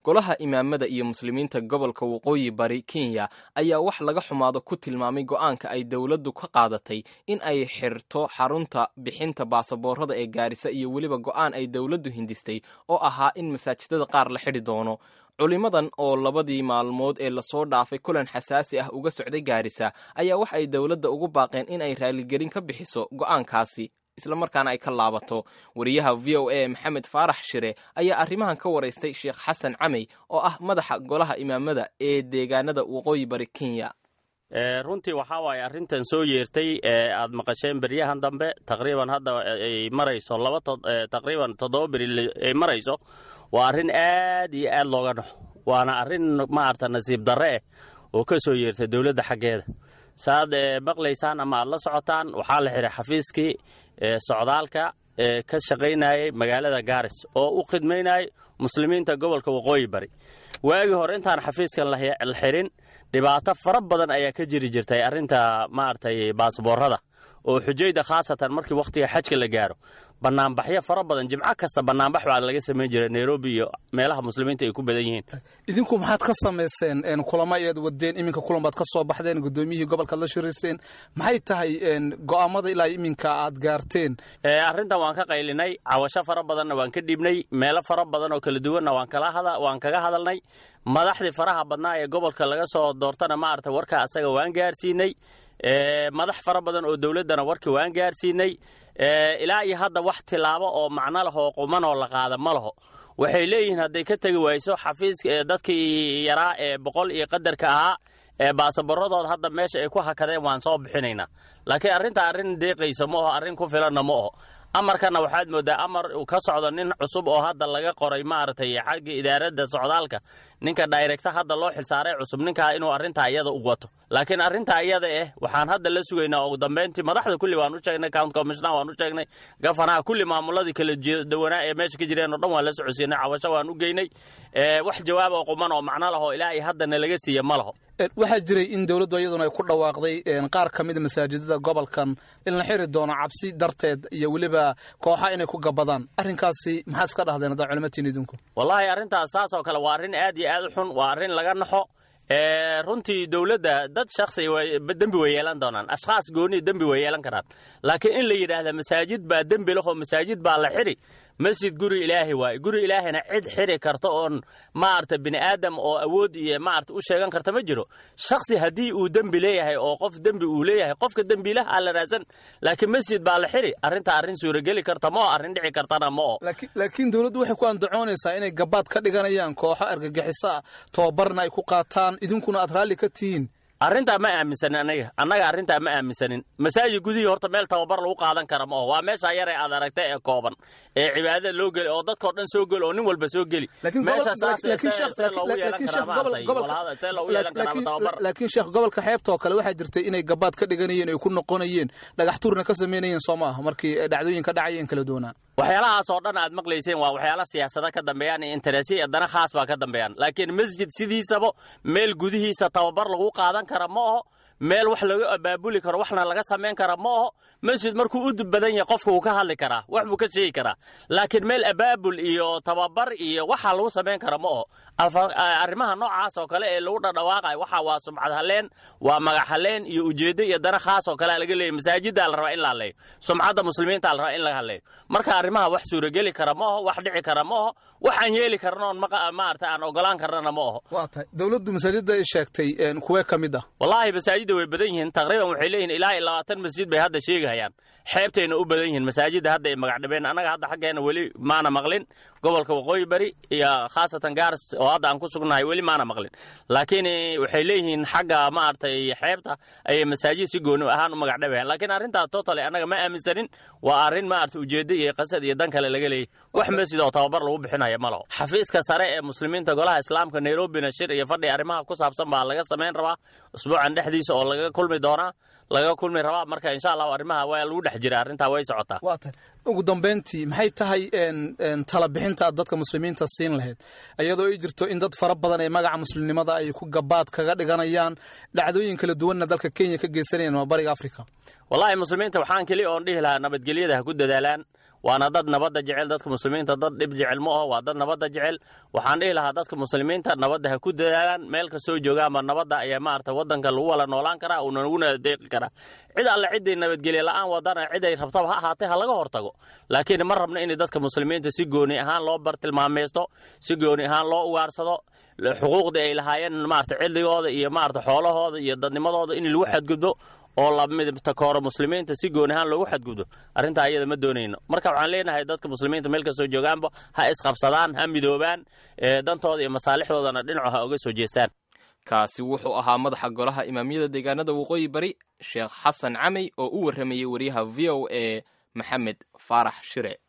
golaha imaamada iyo muslimiinta gobolka waqooyi bari kenya ayaa wax laga xumaado ku tilmaamay go'aanka ay dowladdu ka qaadatay in ay xirto xarunta bixinta baasaboorada ee gaarisa iyo weliba go'aan ay dowladdu hindistay oo ahaa in masaajidada qaar la xidhi doono culimadan oo labadii maalmood ee lasoo dhaafay kulan xasaasi ah uga socday gaarisa ayaa wax ay dowladda ugu baaqeen in ay raaligelin ka bixiso go'aankaasi islamarkaana ay ka laabato wariyaha v o a maxamed faarax shire ayaa arrimahan ka waraystay sheekh xasan camey oo ah madaxa golaha imaamada ee deegaanada waqooyi bari kenya runtii waxaa waaye arrintan soo yeertay ee aad maqasheen beryahan dambe taqriiban hadda ay marayso laba taqriiban toddoba beri ay marayso waa arrin aad iyo aad looga dhaxo waana arrin maarata nasiib darre eh oo ka soo yeertay dowladda xaggeeda saaad maqlaysaan ama aad la socotaan waxaa la xihay xafiiskii socdaalka ee ka shaqaynayay magaalada gaaris oo u khidmaynayay muslimiinta gobolka waqooyi bari waagii hore intaan xafiiskan la xirin dhibaato fara badan ayaa ka jiri jirtay arrinta maaragtay baasboorada oo xujayda khaasatan markii wakhtiga xajka la gaaro banaanbaxyo fara badan jimco kasta banaanbax baa laga samayn jiray nairobi iyo meelaha muslimiinta ay ku badan yihiin idinku maxaad ka samayseen kulamo ayaad wadeen iminka kulan baad ka soo baxdeen gudoomiyihii gobolkaad la shirayseen maxay tahay go'aamada ilaa iminka aad gaarteen arrintan waan ka qaylinay cawasho fara badanna waan ka dhiibnay meelo fara badan oo kala duwanna waan kaga hadalnay madaxdii faraha badnaa ee gobolka laga soo doortana maarata warka asaga waan gaarsiinay madax fara badan oo dowladdana warkii waan gaarsiinay ilaa iyo hadda wax tilaabo oo macno leh oo qumanoo la qaada ma laho waxay leeyihiin hadday ka tegi wayso xafiiska dadkii yaraa ee boqol iyo qadarka ahaa ee baasaboradooda hadda meesha ay ku hakadeen waan soo bixinaynaa laakiin arrinta arrin deeqaysa ma oho arrin ku filanna ma oho amarkanna waxaad mooddaa amar ka socdo nin cusub oo hadda laga qoray maaragtay xagga idaaradda socdaalka ninka dairegta hadda loo xilsaaray cusub ninkaa inuu arrintaa iyada u wato laakiin arrintaa iyada eh waxaan hadda la sugaynaa ugu dambayntii madaxda kulli waan u sheegnay count commissioner waan u sheegnay gafanaha kulli maamuladii kala dawanaa ee meesha ka jireen oo dhan waan la socodsiinay cawasho waan u geynay wax jawaab oo quman oo macno laho ilaa iyo hadda nalaga siiya ma laho waxaa jiray in dowladdu iyaduna ay ku dhawaaqday qaar ka mida masaajidada gobolkan in la xiri doono cabsi darteed iyo weliba kooxa inay ku gabadaan arrinkaasi maxaad iska dhahdeen haddaa culimatiin idinku wallaahi arrintaas saas oo kale waa arrin aad iyo aad u xun waa arrin laga naxo runtii dowladda dad shaksi dembi way yeelan doonaan ashkhaas gooni dembi way yeelan karaan laakiin in la yidhaahda masaajid baa dembi lahoo masaajid baa la xidhi masjid guri ilaahay waaye guri ilaahayna cid xiri karta oon maarata bini aadam oo awood iyo maarata u sheegan karta ma jiro shaksi haddii uu dembi leeyahay oo qof dembi uu leeyahay qofka dembiilaha aa la raadsan laakiin masjid baa la xiri arrinta arrin suurageli karta ma oo arrin dhici kartana ma oo laakiin dowladdu waxay ku andacoonaysaa inay gabaad ka dhiganayaan kooxo argagixiso ah tababarna ay ku qaataan idinkuna aad raalli ka tihiin arrintaa ma aaminsanin aniga annaga arrintaa ma aaminsanin masaajid gudihii horta meel tababar lagu qaadan kara ma oho waa meeshaa yar ee aad aragta ee kooban ee cibaadada loo geli oo dadkao dhan soo geli oo nin walba soo geli meesha saasee loogu yeelan karaama tababar laakiin sheekh gobolka xeebta oo kale waxaa jirtay inay gabaad ka dhiganayeen ay ku noqonayeen dhagax tuurna ka samaynayeen soo maaha markii dhacdooyin ka dhacayeen kala duwanaa waxyaalahaas oo dhan aad maqlayseen waa waxyaala siyaasada ka dambeeyaan iyo interesi dana khaas baa ka dambeeyaan laakiin masjid sidiisaba meel gudihiisa tababar lagu qaadan kara ma oho meel wax laga abaabuli karo waxna laga samayn kara ma oho masjid markuu u badan yahay qofka wuu ka hadli karaa wax buu ka sheegi karaa laakiin meel abaabul iyo tababar iyo waxa lagu samayn kara ma oho arrimaha noocaas oo kale ee lagu dhadhawaaqayo waxa waa sumcad haleen waa magac haleen iyo ujeeddo iyo dana khaas oo kale laga leeyahy masaajiddaa la rabaa in la hadleeyo sumcadda muslimiinta la rabaa in laga hadleeyo marka arrimaha wax suurageli kara ma oho wax dhici kara ma oho waxaan yeeli karnoon maarata aan ogolaan karnana ma oho waa tahay dowladdu masaajidda ay sheegtay kuwee ka mid ah wallaahi masaajidda way badan yihiin taqriiban waxay leeyihin ilaa iyo labaatan masjid bay hadda sheegahayaan xeebtayna u badan yihiin masaajidda hadda ay magacdhabeen annaga hadda xaggeena weli maana maqlin gobolka waqooyi bari iyo khaasatan gaaris oo hadda aan ku sugnahay weli maana maqlin laakiin waxay leeyihiin xagga maaragtay xeebta ayay masaajid si gooni ahaan u magacdhabayaan laakiin arrintaas totally annaga ma aaminsanin waa arrin maarata ujeeddo iyo qasad iyo dan kale laga leeyay wax masjid oo tababar lagu bixinayo ma laho xafiiska sare ee muslimiinta golaha islaamka nairobina shir iyo fadhi arrimaha ku saabsan baa laga samayn rabaa usbuucan dhexdiisa oo laga kulmi doonaa laga kulmi rabaa marka insha allahu arrimaha waa lagu dhex jira arrintaa way socotaa waa tahay ugu dambayntii maxay tahay tala bixinta aad dadka muslimiinta siin lahayd iyadoo ay jirto in dad fara badan ee magaca muslimnimada ay ku gabaad kaga dhiganayaan dhacdooyin kala duwanna dalka kenya ka geysanayaan waa bariga africa wallaahi muslimiinta waxaan keli oon dhihi lahaa nabadgelyada ha ku dadaalaan waana dad nabadda jecel dadka muslimiinta dad dhib jecel ma aho waa dad nabadda jecel waxaan dhihi lahaa dadka muslimiinta nabadda ha ku dadaalaan meel kastoo joogaanba nabadda ayaa maarata waddanka lagu wala noolaan karaa uuna laguna adeeqi karaa cid alle ciday nabadgelye la'aan wadana ciday rabtaba ha ahaatee ha laga hortago laakiin ma rabno in dadka muslimiinta si gooni ahaan loo bartilmaameysto si gooni ahaan loo ugaarsado xuquuqdii ay lahaayeen maarata cidligooda iyo maarata xoolahooda iyo dadnimadooda in lagu xadgudbo oo lamidtakooro muslimiinta si gooni ahaan loogu xadgudbo arrintaa ayada ma doonayno marka waxaan leenahay dadka muslimiinta meel kastoo joogaanba ha isqabsadaan ha midoobaan dantooda iyo masaalixdoodana dhinaco ha uga soo jeestaan kaasi wuxuu ahaa madaxa golaha imaamyada deegaanada waqooyi bari sheekh xasan camey oo u warramayey wariyaha v o a maxamed faarax shire